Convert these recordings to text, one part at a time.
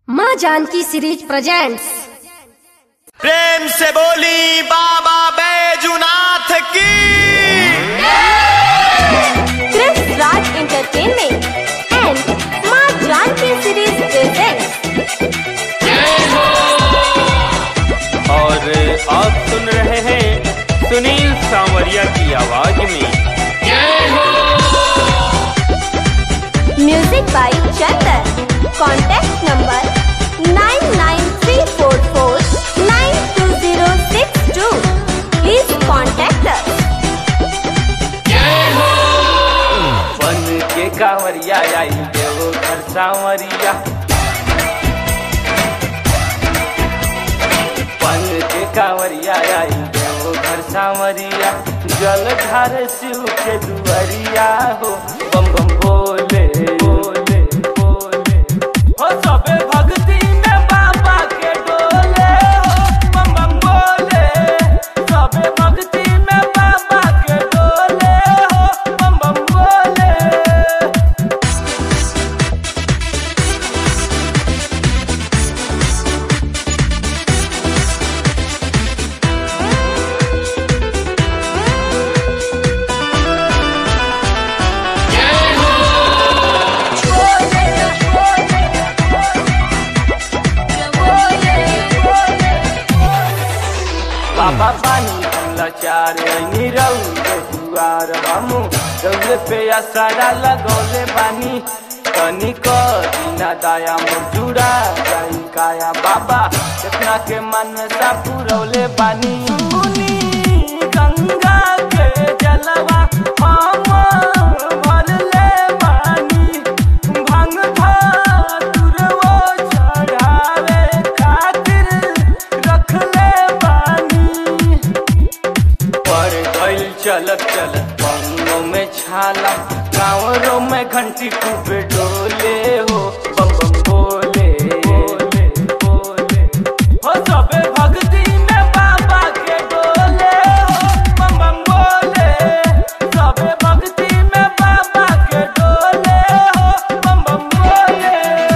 माँ Janaki series presents प्रेम से बोली बाबा बैजुनाथ की Chris Raj Entertainment and Ma Janki Series presents और आप सुन रहे हैं सुनील सांवरिया की आवाज में Music by Chandan. Contact number 99344-92062. Please contact us. बन के कांवरिया आई देवो घर सांवरिया बन के कांवरिया आई देवो घर सांवरिया जल धार शिव के दुआरिया हो बम बम बोले बोले बोले हो सबे भक्ति में बाबा के डोले हो बम बम बोले सबे भक्ति में बाबा के डोले हो बम बम बोले बाबा पानी लाचार निरऊ दुआर हमू दौले पे असरा लगौले बानी तनी क दीना दाया मुजुरा जाई काया बाबा इतना के मन सा पुरौले बानी सुनी गंगा के जलवा हम भरले बानी भंग धतुरवो चढ़ावे खातिर रखले बानी पर गइल चलत चलत बंगों में छाला गाँवरों में घंटी खूबे डोले हो बम बम बोले बोले बोले हो सबे भक्ति में बाबा के डोले हो बम बम बोले सबे भक्ति में बाबा के डोले हो बम बम बोले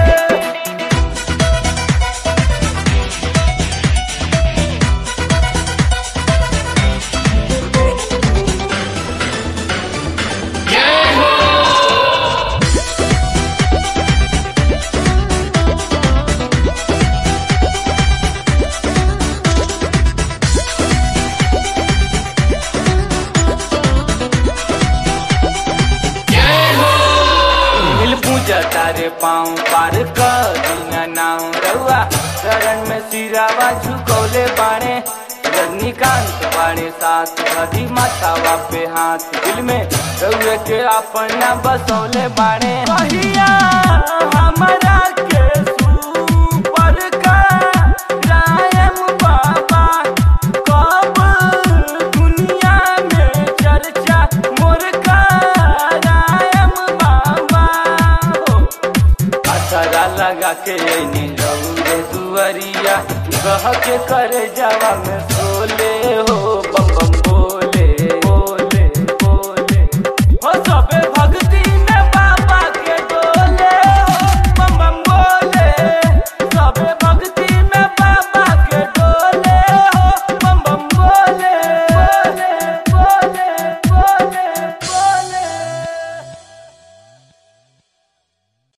मिल पूजा तारे पाँव पार कर दीना नाम रउआ शरण में सिरावा झुकौले बाणे रजनीकांत बाणे साथ नदी माथावा पे हाथ दिल में रउए के अपना बसौले बाणे कहिया हमरा के सुपर का रायम बाबा कब दुनिया में चर्चा मोर का रायम बाबा हो असरा लगा के नी रउरे दुआरिया कह के करे जावा में